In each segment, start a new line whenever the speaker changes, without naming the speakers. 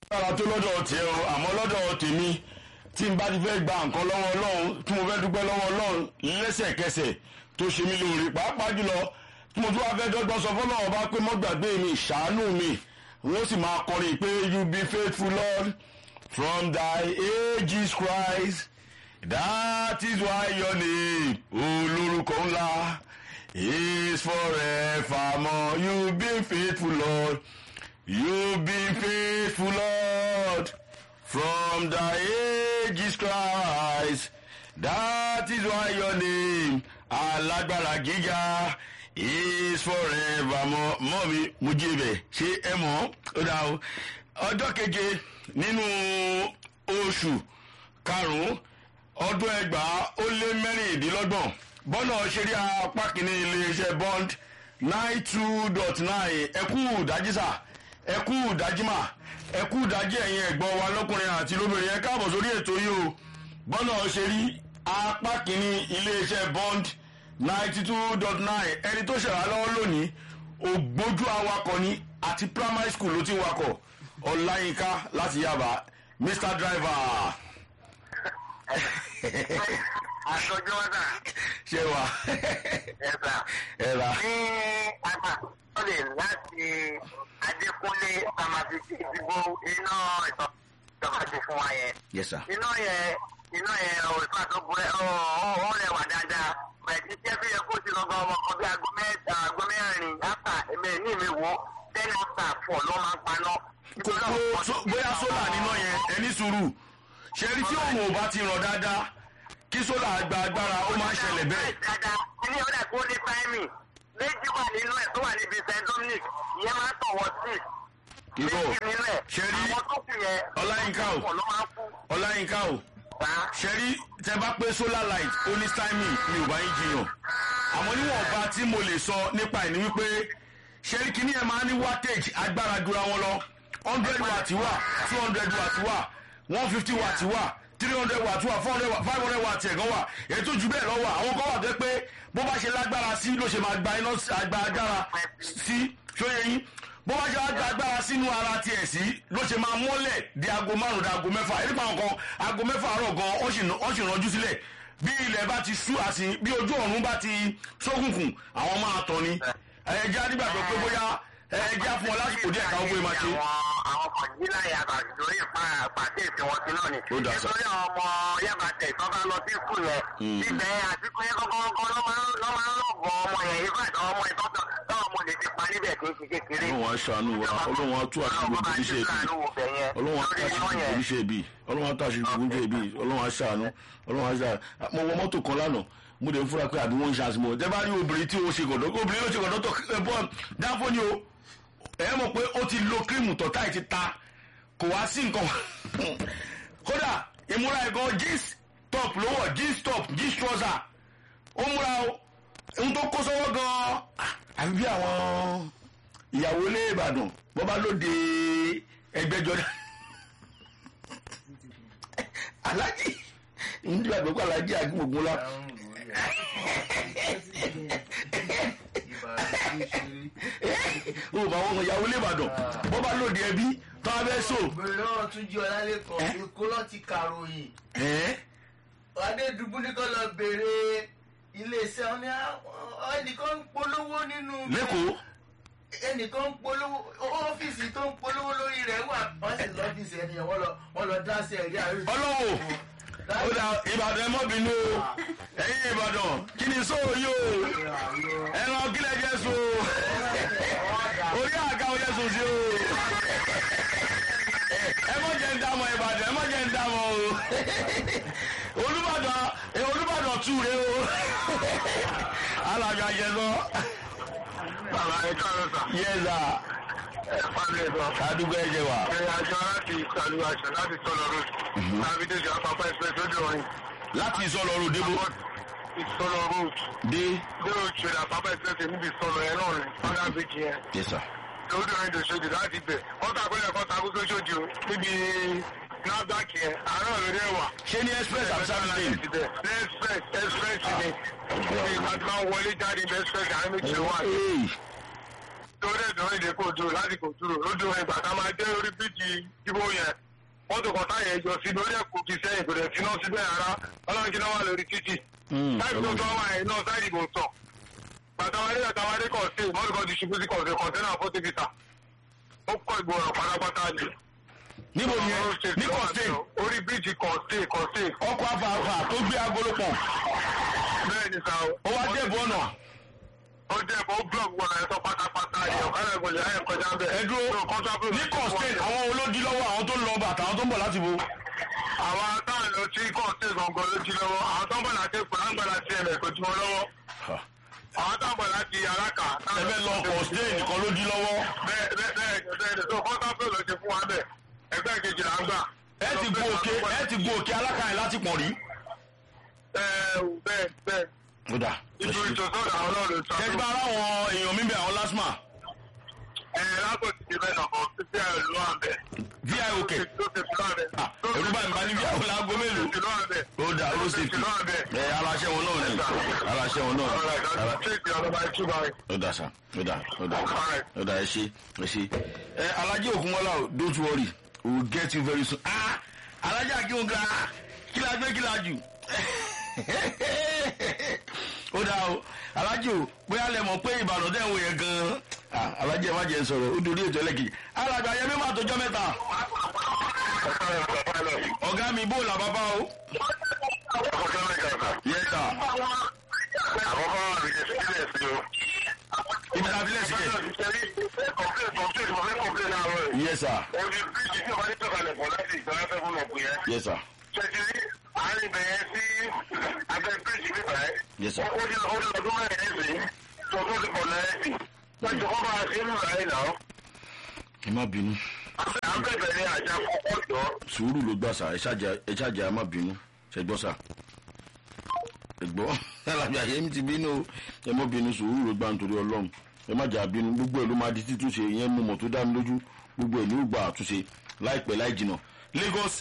lára tó lọ́dọ̀ tiẹ̀ o àmọ́ lọ́dọ̀ tèmi tí n bá ti fẹ́ gba nǹkan lọ́wọ́ ọlọ́run tí mo fẹ́ dúpẹ́ lọ́wọ́ ọlọ́run lẹ́sẹ̀kẹsẹ̀ tó ṣe mí lóore pàápàá jùlọ tí mo tún wá fẹ́ dọ́gbọ́n sọ fọ́lọ́run bá pé mọ́gbàgbé mi ṣàánú mi wọ́n sì máa kọrin pé you be faithful lord from thy ages christ that is why your name olórúkọ ńlá is forevermore you be faithful lord you be faithful lord from the ages christ that is why your name alágbára gíga is forevermore mọ́ mi mo jí ibẹ̀ ṣé ẹ mọ̀ ó dá o ọjọ́ keje nínú oṣù karùn-ún ọdún ẹgbàá ó lé mẹ́rìndínlọ́gbọ̀n bọ́nà ṣeré apá kìíní iléeṣẹ́ bond nine two dot nine ẹkú ìdájísà ẹkú ìdájímà ẹkú ìdájí ẹ̀yin ẹ̀gbọ́n wa lọ́kùnrin àti lóbìnrin ẹ káàbọ̀ sórí ètò yìí o bọ́nà ṣeré apá kìíní iléeṣẹ́ bond ninety two dot nine ẹni tó ṣẹ̀wá lọ́wọ́ lónìí ògbójú awakọ̀ ni àti primary school ló ti wakọ̀ ọláyínká láti yaba mr driver
Aṣojú ọ̀dà
ṣé wà
ẹ̀sà.
ẹ ra
Ní agbàsọ́lẹ̀ láti Adékúnlé Amafisi ìdìbò iná ìjọba ti fún wa yẹn.
yes sir
Iná yẹn iná yẹn òrùka tó bu ẹ ó rẹwà dáadáa. Bẹ̀ẹ̀ni tí ẹbí yẹ kó ti lọ gan ọmọ kan bí aago mẹ́ta aago mẹ́rin áfà èmi ní mi wò ten after four ló máa ń paná.
kò kó so- bóyá sólà níná yẹn ẹni sùúrù ṣe rí tí òun ò bá ti ràn dáadáa kí sólà gba agbára ó máa ń ṣẹlẹ̀ bẹ́ẹ̀
dáadáa ní ọ̀dà kó ní táìmì méjì wà nínú ẹ̀ tó wà níbi st dominic ìyẹn máa ń tọ̀wọ́ sí
ìbò
méjì nínú ẹ̀
ṣe rí
àwọn tó kù yẹn
Ọláyínká o.
ọ̀pọ̀ ló máa ń kú
ọláyínká o
bá
ṣe rí tẹ bá pé solar light ó ní timing mi ò bá yín jiyàn àmọ́ níwọ̀nba tí mo lè sọ nípa ẹ̀ ni wípé ṣe rí kíní ẹ̀ máa ní wattage agbára dura wọn lọ hundred watt wà two hundred watt wà one fifty watt wà three hundred watt wà four hundred watt five hundred watt ẹ̀gán wà èyí tó ju bẹ́ẹ̀ lọ wà àwọn kan wà tó pé bó bá ṣe lágbára sí ló ṣe máa gba iná àgbà agbára sí ṣóyẹ yín bó bá ṣe gba agbára sínú ara tiẹ̀ sí ló ṣe máa mọ́lẹ̀ di aago márùn-ún di aago mẹ́fà nípa nǹkan aago mẹ́fà àárọ̀ gan ó sì ó sì rànjú sílẹ̀ bí ilẹ̀ bá ti sú àsì bí ojú ọ̀run bá ti ṣókùnkùn àwọn máa tọ̀ ni ẹ̀ẹ́dí adigbàgbọ́ pé bóyá ẹ̀ẹ́dí àfọ̀n lásìkò díẹ̀ káwọn bóyá máa ṣe.
àwọn àwọn kan jí láyé àbàtì lórí pàṣẹ ìfẹ́ wọn sí náà ni
Ó dà sá.
nítorí àwọn ọmọ yàbàtẹ̀ tó bá lọ sí skul yẹn ibẹ̀ àti pé kọ́kọ́kọ́ ló máa ń lọ́ máa ń lọ́gọ̀ ọmọ yẹn ifá ìtọ́ ọmọ ìtọ́tọ̀ táwọn ọmọ lè ti pa níbẹ̀ kì í ṣe kékeré.
ọlọ́run á ṣàánú wa ọlọ́run á tú àṣírí gbogbo oníṣẹ́ ibi ọlọ́run á tú àṣírí gbogbo oníṣẹ́ ibi ọlọ́run á tú àṣírí gbogbo oníṣẹ́ ibi ọlọ́run á ṣàánú ọlọ́run á ṣàánú mo wọ mọ́tò kan lánàá mo dẹ̀ ń fura pé àbí wọ́n ń ṣe àṣìmọ̀ tẹ́ bá rí obìnrin tí ó ṣe gọ̀dọ̀ obìnrin ló ṣe gọ̀dọ̀ tó ẹ bọ́ dáfọ́ ni o ẹ mọ̀ pé ó ti lo kírímù tọ́tà ẹ̀ ti ta kò wá sí nǹkan kódà ìmúra ẹ̀gàn jeans top ló wọ̀ jeans top jeans trouser ó múra o ohun tó kó sọ́wọ́ gan-an àbí bí àwọn ìyàwó ilé ìbàdàn bọ́ bá lóde ẹgbẹ́jọ alájí ndí àgbẹ̀kọ́ alájí àgbẹ̀gbọ̀n la o bá wọn ìyàwó ilé ìbàdàn bọ́ bá lóde ẹbí tó a bẹ́ so
bẹ̀rẹ̀ lọ́wọ́ tún jí ọlálẹ́kọ̀ọ́ èkó lọ́ ti kàròyìn
ẹ́
adédùbú ní kò lọ bèrè iléeṣẹ́ wọn ní àwọn- ẹnìkan ń polówó nínú
lẹ́kọ̀ọ́
ẹnìkan ń polówó ọ́fíìsì tó ń polówó lórí rẹ̀ wà wọ́n sì lọ́fíìsì ẹni yẹn wọ́n lọ wọ́n lọ dá sí ẹ̀rí àríwí.
ọlọ́wọ́ ó dà ìbàdàn ẹ mọ́ bínú o ẹ̀yin ìbàdàn kí ni sóò yìí o ẹran kílẹ̀ jẹ́ so orí àga oyè sùn sí o ẹ mọ̀ jẹ́ ń dámọ̀ ìbàdàn ẹ mọ̀ jẹ́ ń dámọ̀ o olùbàdàn ẹ olùbàdàn tù rẹ o alájọ àjẹsọ
bàbá ẹ káàárọ̀ sà
yẹza
ẹ pàdé ẹ sọ.
àdúgbò ẹjẹ wa
ìrìn àjò láti ìsàlù àṣà láti sọ̀rọ̀ road láti dèjì àpapọ̀ express lójú ọ̀rìn
láti ìsọlọ ọrùn débò
ìsọ̀rọ̀ road
dé
dé òṣèlú àpapọ̀ express níbi ìsọ̀rọ̀ ẹ̀ náà rìn ọ̀dà bíjì yẹn
yẹsà
lójú ọ̀rìn dòṣòdì láti bẹ̀ ọ̀tà àpẹẹrẹ kan takú sóṣòdì o níbi NAFDAC yẹn àárọ̀ lórí ẹ̀wà.
ṣé ní express àbí service lane
express express ni ìgbà tí wọ́n wọlé jáde ní express àárín méjì wà.
Hey.
torí ẹ̀dùn ìdè kò dúró láti kò dúró ló dúró ìgbà tá a máa dé orí bíjì ibo yẹn mọ́tò kan táyà ẹjọ́ sí lórí ẹ̀kọ́ fi sẹ́yìn kò dẹ̀ síná síbẹ̀ rárá ọlọ́run kí náà wà lórí títì táìpì tó tọ́ wà yẹn náà sáìdì kò tọ̀ gbàtàwárí gbàtàwárí kọ̀ sí mọ́tò kan ti ṣubú sí kọ̀ọ̀sẹ̀ kọ̀ọ̀tẹ́nà fọ́tò bìtà ó kọ́ ìgbọràn pátápátá ni.
níbo ni ẹ ní kọ́sìn
orí bíjì kọ̀ọ̀sẹ̀ kọ̀ọ̀sẹ̀
ọkọ̀ afáfá tó gbé agolo pọ̀
bẹ́ẹ̀ ni sáà
ó wá dé ìbọn náà
ó jẹ́ ìbọn blọọ̀gì wọn ẹ̀ sọ pátápátá ni ọ̀kadà ìgbọ̀lẹ̀ ayẹ̀ kọjá bẹ́ẹ̀.
ẹ dúró ní kọ́sìn àwọn olódi lọ́wọ́ àwọn tó ń lọ bàtà àwọn tó ń bọ̀ láti bo
àwọn táwọn lọ sí kọ́ọ̀sì gangan ló ti lọ́wọ́ àwọn tó ń bọ̀ láti èkó láǹgbà láti ẹ̀mẹ̀ kò tí wọ́n lọ́wọ́ àwọn tó ń bọ̀ láti alákà.
ẹ fẹ́ lọ kọ́sìn nìkan ló di lọ́wọ́
bẹ́ẹ̀ bẹ́ẹ̀ bẹ́ẹ̀ bẹ́ẹ̀ tó kọ́ńtà pé ló ṣe fún wa bẹ́ẹ̀ ẹgbẹ́ kejì là ń gbà.
ẹ ti gun òkè ẹ ti gun òkè alákàyè láti pọ̀ rí.
bẹ́ẹ̀ bẹ́ẹ̀ bẹ́ẹ̀
ó dà
ìjọ ìjọsọ́dọ̀ àwọn náà ló sọ.
ṣé ti bá ara àwọn èèyàn mi bẹ àwọn lásìmà
ẹ lágbo ti di bẹ́ẹ̀ nàkọ́ títí ẹ̀ ló wà bẹ́ẹ̀.
vi òkè
tó ti fi lọ́wọ́ bẹ́ẹ̀.
Ah, ẹ̀rú bá mi bá ní vi àwọn láago mélòó
tó ti lọ́wọ́ bẹ́ẹ̀.
ó dà ó ṣe
tó ti lọ́wọ́ bẹ́ẹ̀.
ẹ aláṣẹ wọn náà ni aláṣẹ wọn náà
ọ̀rọ̀
Ara-
ìdájọ́ tí ìpè ọ̀dọ́ bá tú bá rẹ̀.
ó dà sá ó dà ó dà ó dà ẹ ṣe ẹ ṣe ẹ alájẹ òkúnmọlá o don't worry we will get you very soon ah alájẹ akínwóga kí la gbé kí la jù ó dà o alájẹ o bóyá lẹ mọ̀ pé ìbàdàn dẹ̀ ń wò yẹn gan-an ah alájẹ má jẹ́ n sọ̀rọ̀ ó dorí ètò ẹlẹ́kì alàgbà yẹn mi máa tọjọ́ mẹ́ta ọ̀gá mi bó la bàbá o yẹ ta
Àkọ́kọ́ àbíkẹ́ sílẹ̀ sí o.
ibi tá a fi lẹ̀ sí kẹ̀
Yes,
yẹ sà
Ojú bíríjì tí o bá ní tọ́kalẹ̀ pọ̀ láti ìgbàlá fẹ́ fún ọ̀gbìn yẹn.
yẹ sà
Ṣèjì àárín bẹ̀yẹn sí abẹ́ bíríjì nípa ẹ̀.
Yes, sir.
Ó ní ó ní ọdún mẹ́rin ẹ̀sìn tó tó ti pọ̀ lẹ́yìn. Wọ́n ti kọ́ bá a ṣe ń rà ẹ̀ náà.
ẹ má bínú
À ń bẹ̀bẹ̀ ní àjà kọ́kọ́ jọ.
sùúrù ló gbà sà ẹ ṣáàjà ẹ ṣáàjà ẹ má bínú ṣe gbọ́ sà ẹ gbọ́ alájà yẹn ti bínú o ẹ má bínú sùúrù ló gbà nítorí ọlọ́run ẹ má jà bínú gbogbo ẹ ló máa di títúnṣe ìyẹn mú mọ̀ tó dá mi lójú gbogbo ẹ ní ìgbà àtúnṣe láìpẹ́ láì jìnà Lagos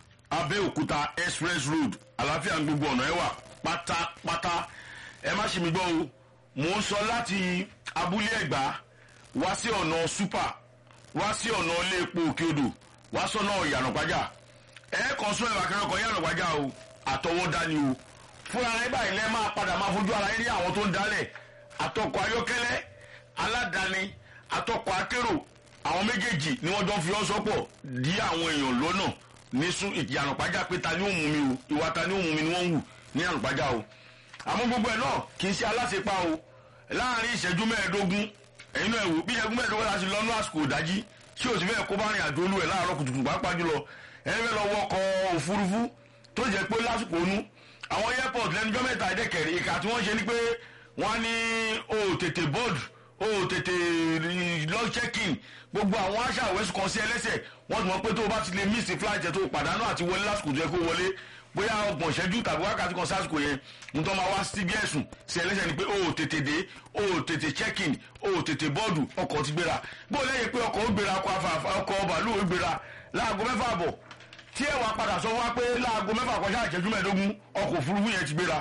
Abẹ́òkúta express road àlàáfíà ní gbogbo ọ̀nà ẹ wà pátápátá ẹ má ṣe mi gbọ́ o mò ń sọ láti abúlé ẹ̀gbá wá sí ọ̀nà super wá sí ọ̀nà ilé epo òkè odò wá sọ́nà ìyànàpájà ẹ kàn sún ẹ̀rọ akẹ́rọ̀ kan ìyànàpájà o àtọwọ́dá ni o fúnra rẹ báyìí lẹ́ máa padà máa fojú ara yín rí àwọn tó ń dálẹ̀ àtọkọ̀ ayọ́kẹ́lẹ́ aládàáni àtọkọ̀ akérò àwọn méjèèjì ni wọ́n jọ ń fi ọ́ sọ́pọ̀ dí àwọn èèyàn lọ́nà ní sún ìyànàpájà pé ta ni ó mú mi o ìwà ta ni ó mú mi ni wọ́n ń wù ní ìyànàpájà o àmọ́ gbogbo ẹ̀ náà kì í ṣe aláṣepá o láàrin ìṣẹ́jú mẹ́ẹ̀ẹ́dógún ẹ̀yin náà wò bí ìṣẹ́jú mẹ́ẹ̀ẹ́dógún láti lọ́nú àsìkò ìdájí tí o sì fẹ́ kó bá rìn àjò olú ẹ̀ láàárọ̀ kùtùkùtù pàápàá jùlọ ẹ̀yin fẹ́ lọ wọkọ̀ òfurufú tó jẹ́ pé lásìkò onú àwọn airport lẹ́nujọ́ mẹ́ta ẹ̀dẹ́kẹ̀rẹ́ ìka tí wọ́n ṣe ni pé wọ́n á ní o ò tètè board o ò tètè lọ check-in gbogbo àwọn aṣa àwẹ̀sùn kan sí ẹlẹ́sẹ̀ wọ́n ti mọ̀ pé tó o bá ti lè miss flight ẹ̀ tó o pàdánù àti wọlé lásìkò tó yẹ kó wọlé bóyá ọgbọ̀n ìṣẹ́jú tàbí wákàtí kan sásìkò yẹn nítorí máa wá sí bí ẹ̀sùn sí ẹlẹ́sẹ̀ ni pé o ò tètè dé o ò tètè check in o ò tètè bọ́ọ̀dù ọkọ̀ ti gbéra bó lẹ́yìn pé ọkọ̀ ó gbéra ọkọ̀ afáfá ọkọ̀ bàálù ó gbéra láago mẹ́fà bọ̀ tí ẹ wàá padà sọ fún wa pé láago mẹ́fà kọjá ìṣẹ́jú mẹ́ẹ̀ẹ́dógún ọkọ̀ òfurufú yẹn ti gbéra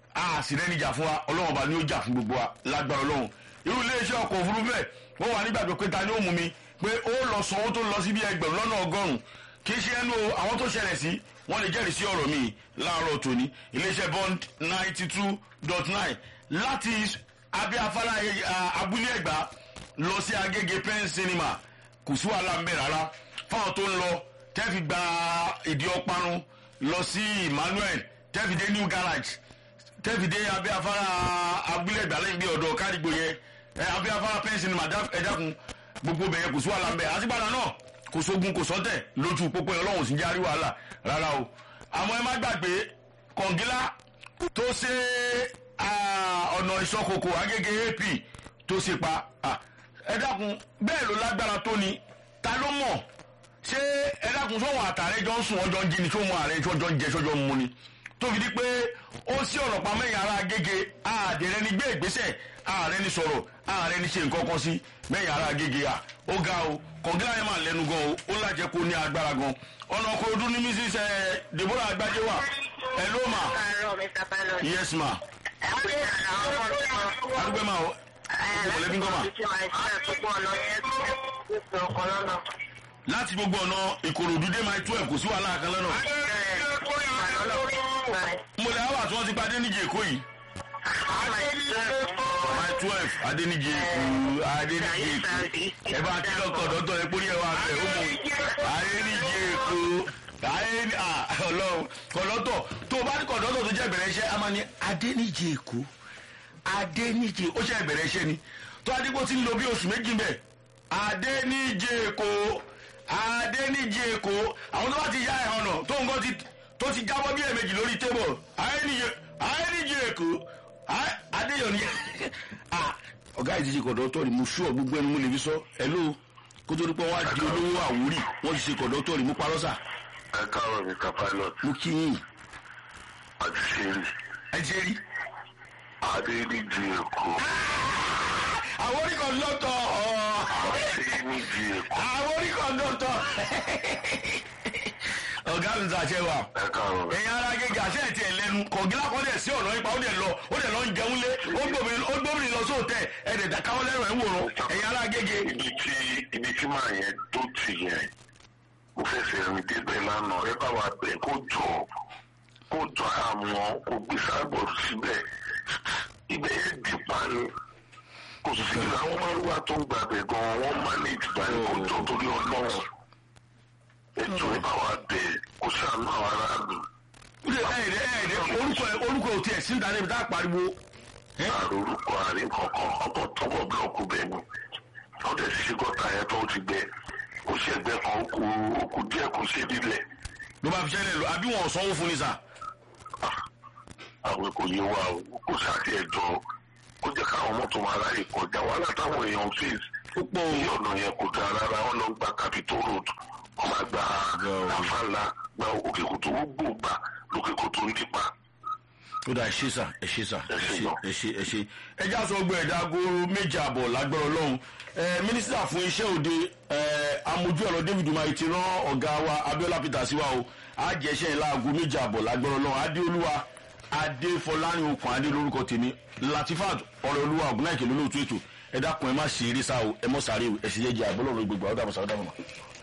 a sì rẹ́ni jà fún wa ọlọ́run ọba ni ó jà fún gbogbo wa lágbára ọlọ́run irú iléeṣẹ́ ọkọ̀ òfurufú bẹ́ẹ̀ wọ́n wà nígbàgbọ́ pé ta ni ó mú mi pé ó lọ sanwó tó lọ sí bí ẹgbẹ̀rún lọ́nà ọgọ́rùn-ún kì í ṣe ẹnu o àwọn tó ṣẹlẹ̀ sí wọ́n lè jẹ́rìí sí ọ̀rọ̀ mi láàárọ̀ tòní iléeṣẹ́ bond ninety two dot nine láti abẹ́ afárá eh, abúlé ẹ̀gbá lọ sí agége pen cinema kò sí wàhálà ń bẹ̀ rárá fáwọn tó ń lọ tẹ́fì gba ìdí ọparun lọ sí emmanuel tẹ́fì dé new garage tẹ́fì dé abẹ́ afárá abúlé ẹ̀gbá lẹ́yìn bí ọ̀dọ̀ kárìgbò yẹn ẹ abẹ́ afárá pen cinema dá- ẹ dákun gbogbo bẹ̀yẹn kò sí wàhálà ń bẹ̀ àtìgbàdàn náà kò sógun kò sọ́tẹ̀ lójú pópó yẹn ọlọ́run sì ń járí wàhálà rárá o àmọ́ ẹ má gbàgbé kọ̀ǹgílá tó ṣe ah, ọ̀nà ìṣọ́kòkò agége ap tó ṣe pa ah, ẹ dákun bẹ́ẹ̀ ló lágbára tó ni ta ló mọ̀ ṣé ẹ dákun sóhun àtàrẹ jọ ń sùn ọjọ́ ń jí ni sóhun ààrẹ tí ọjọ́ ń jẹ sọ́jọ́ ń mu ni tó fi di pé ó sí ọ̀rọ̀ pa mẹ́yìn ara agége àdèrè ni gbé ìgbésẹ̀ ààrẹ ni sọ̀rọ̀ ààrẹ ni ṣe nǹkan kan sí mẹ́yìn ara agége à ó ga o kọ̀ǹgílá yẹn máa lẹ́nu gan o ó lájẹ́ kó ní agbára gan ọ̀nà ọkọ̀ ojú ní mrs eh, deborah agbájé wà hello ma
Àárọ̀ Mr. Pilot.
yes ma
Ẹ pé àwọn ọmọ mi kan.
adúgbò ma o mọ̀lẹ́bí ń gọ́mà.
títí máa ṣe àtúgbò ọ̀nà yẹn tó ọkọ̀ lọ́nà.
láti gbogbo ọ̀nà ìkòròdú dé máa twelve kò sí wàhálà kan lọ́nà. mo lè wà tí wọ́n ti pa adéníjì èkó yìí. máa twelve adéníjì èkó adéníjì èkó ẹ bá kí lọ́kọ̀ dọ́tọ̀ ẹ pórí ẹ wá bẹ̀ ó mọ̀ adéníjì èkó ayé ọlọ́run kọ̀dọ́tọ̀ tó o bá ní kọ̀dọ́tọ̀ tó jẹ́ ìbẹ̀rẹ̀ iṣẹ́ a máa ní adéníjì èkó adéníjì ó ṣe ìbẹ̀rẹ̀ iṣẹ́ ni tó adigun ti ń lo bí oṣù méjì bẹ́ẹ̀ adéníjì èkó adéníjì èkó àwọn tó bá ti yá ẹ̀ ọ̀nà tó ń gbọ́ ti tó ti jábọ́ bí ẹ̀mejì lórí tébọ̀ adéníjì èkó adéyọ̀ni ọ̀gá ìdíje kọ̀dọ́tọ̀ ni mo sú ọ gbogbo ẹni mo lè fi sọ ẹ ló kó tó dípọ̀ wá di olówó àwórì wọ́n ti ṣe kọ̀dọ́tọ̀ ni mo parọ́ sà
ẹ káàárọ̀ mr pilot
mo kí yín
àti ṣeré
ẹ ṣe rí.
adéníjì èkó
àwọn orí kọ̀dọ́tọ̀
adéníjì èkó
àwọn orí kọ̀dọ́tọ̀ ọ̀gá mi sàṣẹ wa
ẹ káàárọ̀
ẹ̀yin ara gẹ́gẹ́ àṣẹ ẹ̀ tiẹ̀ lẹ́nu kọ̀gílà kan dẹ̀ sí ọ̀nà ipa ó dẹ̀ lọ ó dẹ̀ lọ ń jẹun lé ó gbòmìnir ó gbòmìnir lọ sóòtẹ́ ẹ̀ dẹ̀ dà káwọ́ lẹ́rù ẹ̀ ń wòran ẹ̀yin ara gẹ́gẹ́
ibi tí ibi tí màá yẹn tó tì yẹn mo fẹsẹ̀ rìn débẹ̀ lánàá ẹ bá wa bẹ̀ kó jọ kó jọ àmọ́ kó gbé sáàbọ̀ síbẹ̀ ibẹ̀ yẹn dì pa ni kò sí àwọn márùwá tó ń gbàgbẹ́ gan wọ́n manage báyìí kó jọ torí ọlọ́run ètò ẹ bá wa bẹ̀ kó sàánú àwọn aráàlú
ẹ̀ẹ́dẹ̀ ẹ̀ẹ́dẹ̀ orúkọ orúkọ ò tiẹ̀ sí ìdáná ibi tá a pariwo
àròrúkọ àárín kankan ọkọ̀ tọkọ̀ búlọ̀kù bẹ́ẹ̀ ni wọ́n tẹ̀ sí gọ́tà yẹn tó ti gbẹ kò sí ẹgbẹ́ kan ó kú ó kú díẹ̀ kò sí nílẹ̀
ló bá fi ṣẹlẹ̀ lọ àbí wọn ò sanwó fún ni sà.
àwọn kò yé wa o kò sáàtì ẹ̀jọ́ kó jẹ́ káwọn mọ́tò máa ráyè kọjá wàhálà táwọn èèyàn fèsì
ó pọ̀ o.
ní ọ̀nà yẹn kò dáa rárá wọn lọ gba capitol road wọn máa gba àfàlà gba òkè kòtò gbogbo gbà lókè kòtò ń dípa
ó dà ẹ ṣe sà ẹ ṣe sà ẹ
Ẹ ṣé
ṣe
gan.
ẹ ṣe ẹ ṣe. ẹ já sọ gbọ́ ẹ̀dá agoro méje àbọ̀ lágbára ọlọ́run ẹ mínísítà fún iṣẹ́ òde ẹ amójú ọ̀rọ̀ david umahi ti rán ọ̀gá wa abiola peter sí wa o àjẹsẹ̀ ńlá aago méje àbọ̀ lágbára ọlọ́run adéolúwa adéfọlárin okùn adé lórúkọ tèmi latifat ọ̀rọ̀ olúwa ògùnnáìkè lólóòtú ètò ẹ dákun ẹ má ṣe eré sá o ẹ mọ́ sáré o ẹ sì yẹ jẹ àbọ̀lọ́run gbogbo àwọn dàbọ̀ sàrọ̀ dàbọ̀ mọ́.